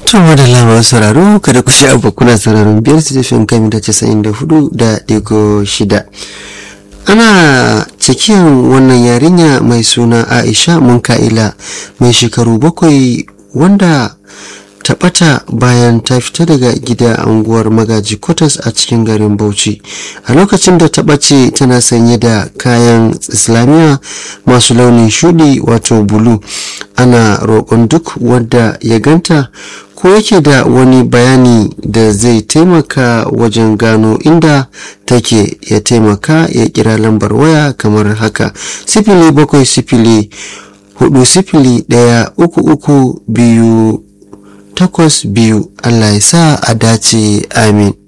Tuma da lamar sauraro kada ku sha abu kuna sauraron biyar su tafin kami da casa'in da hudu da digo shida. Ana cikin wannan yarinya mai suna Aisha Munka'ila mai shekaru bakwai wanda ta ɓata bayan ta fita daga gida a unguwar magaji kotas a cikin garin bauchi a lokacin da ta ɓace tana sanye da kayan islamiyya masu launin shuɗi wato bulu ana roƙon duk wanda ya ganta ko yake da wani bayani da zai taimaka wajen gano inda take ya taimaka ya kira lambar waya kamar haka sifili bakwai sifili hudu sifili ɗaya uku uku biyu takwas biyu Allah ya sa a dace amin